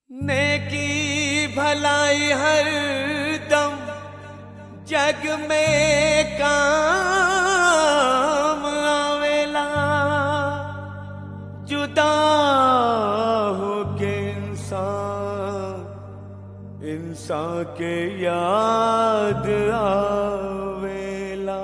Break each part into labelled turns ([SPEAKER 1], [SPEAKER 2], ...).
[SPEAKER 1] नेकी भलाई हर दम जग में काम आवेला जुदा होके इंसान इंसान के याद आवेला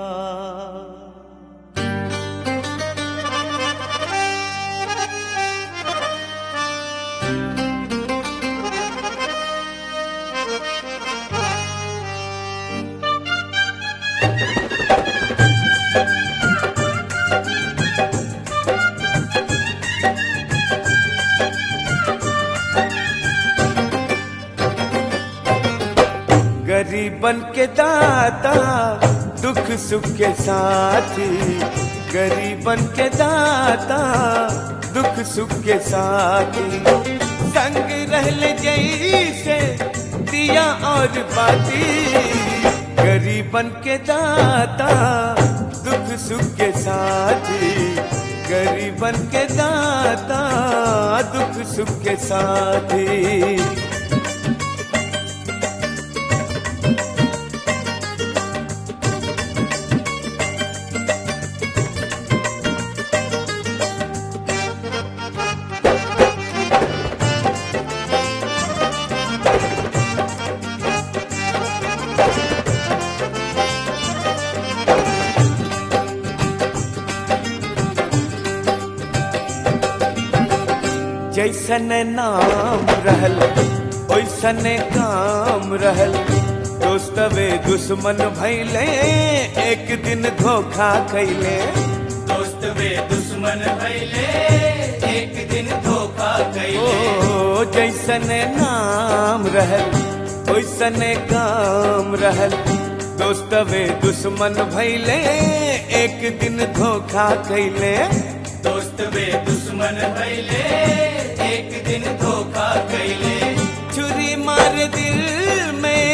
[SPEAKER 1] गरीबन के दाता दुख सुख के साथी गरीबन के दाता दुख सुख के साथी संग रहल जैसे दिया और बाती गरीबन के दाता दुख सुख के साथी गरीबन के दाता दुख सुख के साथी जैसन नाम रहल ओइसन काम रहल दोस्तवे दुश्मन भैले एक दिन धोखा खैले
[SPEAKER 2] दोस्त वे दुश्मन भैले एक दिन धोखा कैले
[SPEAKER 1] ओ जैसन नाम रहल ओइसन काम रहल दोस्तवे दुश्मन भैले एक दिन धोखा खैले
[SPEAKER 2] दोस्त वे दुश्मन भैले एक दिन धोखा कैले
[SPEAKER 1] छुरी मार दिल में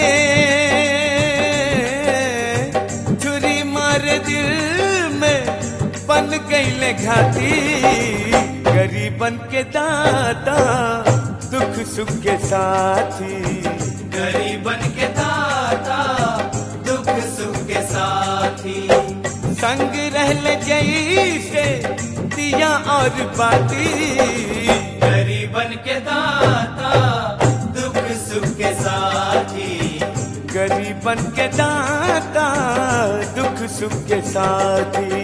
[SPEAKER 1] छुरी मार दिल में बन गईले घाटी गरीबन के दाता दुख सुख के साथी
[SPEAKER 2] गरीबन के दाता दुख सुख के साथी
[SPEAKER 1] संग रहल जैसे दिया और बाती
[SPEAKER 2] गरीबन के दाता दुख सुख के साथी
[SPEAKER 1] गरीबन के दाता दुख सुख के साथी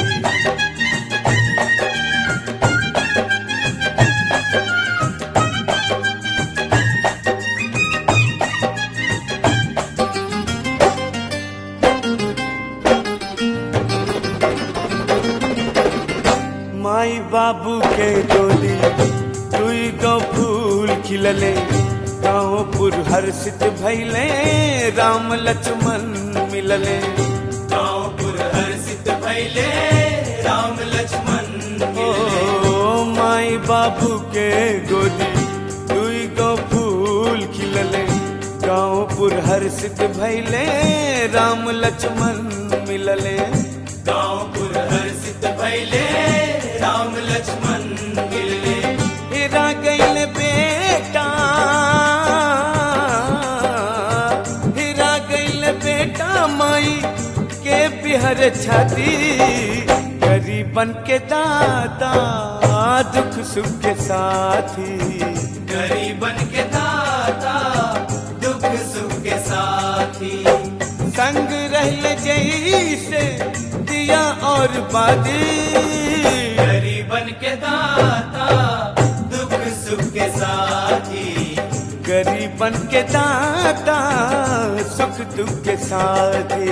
[SPEAKER 1] माई बाबू के डोली दुई गो फूल खिलले गाँवपुर हर्षित भैले राम लक्ष्मण मिलले
[SPEAKER 2] गाँवपुर हर्षित भैले राम लक्ष्मण
[SPEAKER 1] ओ
[SPEAKER 2] मिलले
[SPEAKER 1] माई बाबू के गोदी दुई गो फूल खिलले गाँवपुर हर्षित भैले राम लक्ष्मण मिलले
[SPEAKER 2] गाँवपुर हर्षित भैले राम लक्ष्मण मिलले
[SPEAKER 1] हेरा गैल बेटा हेरा गैल बेटा माई के बिहर छाती गरीबन के दादा दुख सुख के साथी
[SPEAKER 2] गरीबन के दाता दुख सुख के साथी
[SPEAKER 1] संग रहल जैसे दिया और बादी
[SPEAKER 2] गरीबन के दाता दुख सुख के साथी
[SPEAKER 1] गरीबन के दाता सुख दुख के साथी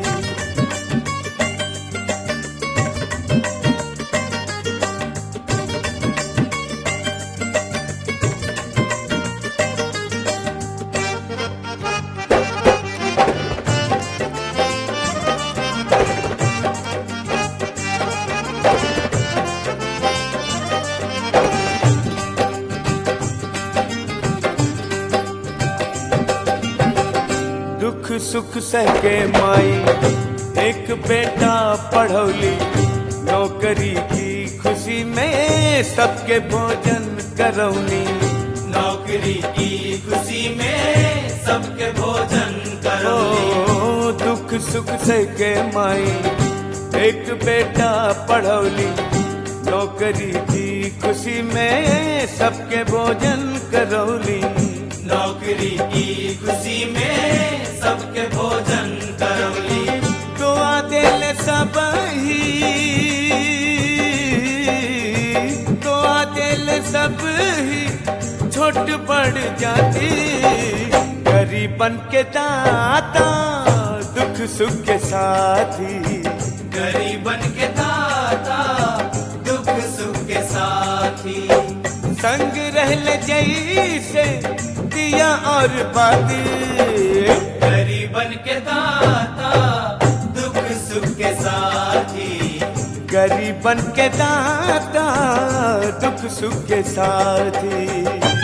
[SPEAKER 1] दुख सुख सह के माई एक बेटा पढ़ौली नौकरी की खुशी में सबके भोजन करौनी
[SPEAKER 2] नौकरी नौकरी की खुशी में सबके भोजन करौली
[SPEAKER 1] ओ दुख सुख सके माई एक बेटा पढ़ौली नौकरी की खुशी में सबके भोजन करौली
[SPEAKER 2] नौकरी की खुशी में सबके भोजन करौली
[SPEAKER 1] दुआ दिल सब ही दुआ दिल सब ही छोट पड़ जाती गरीबन के दाता दुख सुख के साथी
[SPEAKER 2] गरीबन के दाता दुख सुख के साथी
[SPEAKER 1] संग रहल जैसे दिया और बाती
[SPEAKER 2] गरीबन के दाता दुख सुख के साथी
[SPEAKER 1] गरीबन के दाता दुख सुख के साथी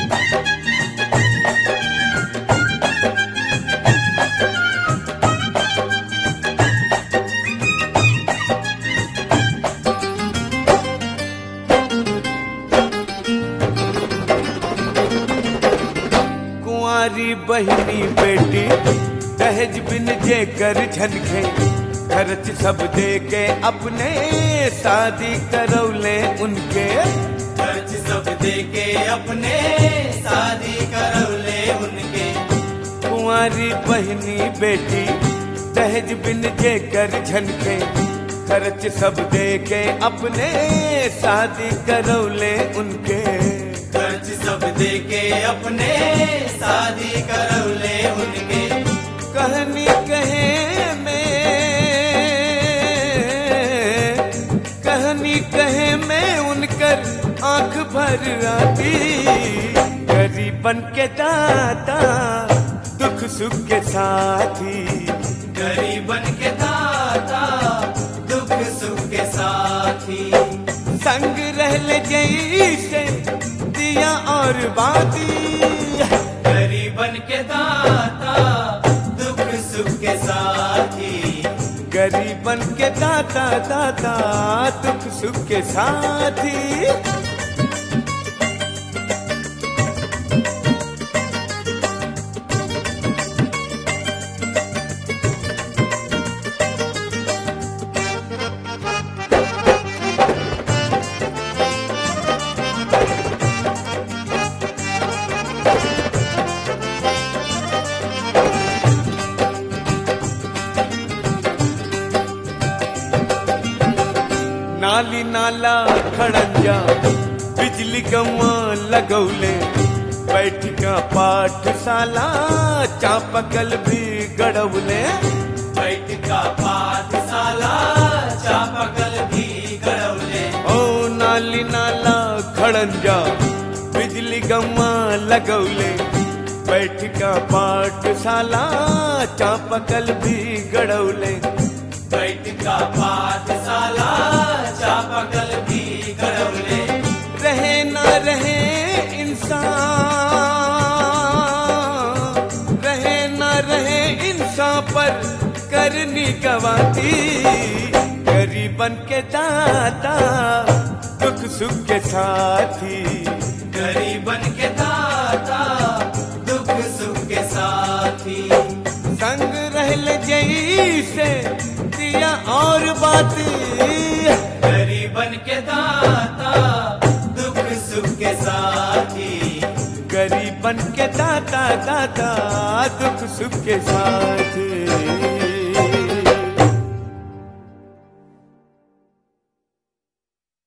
[SPEAKER 1] कुंवारी बहनी बेटी दहेज बिन जे कर झनखे खर्च सब दे के अपने शादी करौले उनके
[SPEAKER 2] खर्च सब दे के अपने शादी करौले उनके
[SPEAKER 1] कुंवारी बहनी बेटी दहेज बिन जे कर झनखे खर्च सब दे के अपने शादी करौले उनके
[SPEAKER 2] खर्च सब दे के अपने शादी करौले उनके
[SPEAKER 1] कहनी कहे में कहनी कहे में उनकर आंख भर आती गरीबन के दाता दुख सुख के साथी
[SPEAKER 2] गरीबन के दाता दुख सुख के साथी
[SPEAKER 1] संग रहल जैसे दिया और बाती
[SPEAKER 2] गरीबन के दाता दुख सुख के साथी
[SPEAKER 1] गरीबन के दाता दाता दुख सुख के साथी नाली नाला खड़ंजा बिजली गवा लगौले बैठका पाठशाला चापकल भी गड़ौले
[SPEAKER 2] बैठ का पाठशाला चापकल भी गड़ौले
[SPEAKER 1] ओ नाली नाला खड़ंजा बिजली गवा लगौले बैठका पाठशाला चापकल भी गड़ौले
[SPEAKER 2] बैठ का पाठशाला चापकल भी गड़ौले
[SPEAKER 1] रहे न रहे इंसान रहे न रहे इंसान पर करनी गवाती गरीबन के दाता दुख सुख के साथी
[SPEAKER 2] गरीबन के दाता दुख सुख के साथी
[SPEAKER 1] संग रहल जैसे दिया और बाती
[SPEAKER 2] गरीबन के दाता दुख सुख के साथी
[SPEAKER 1] गरीबन के दाता दाता दुख सुख के साथी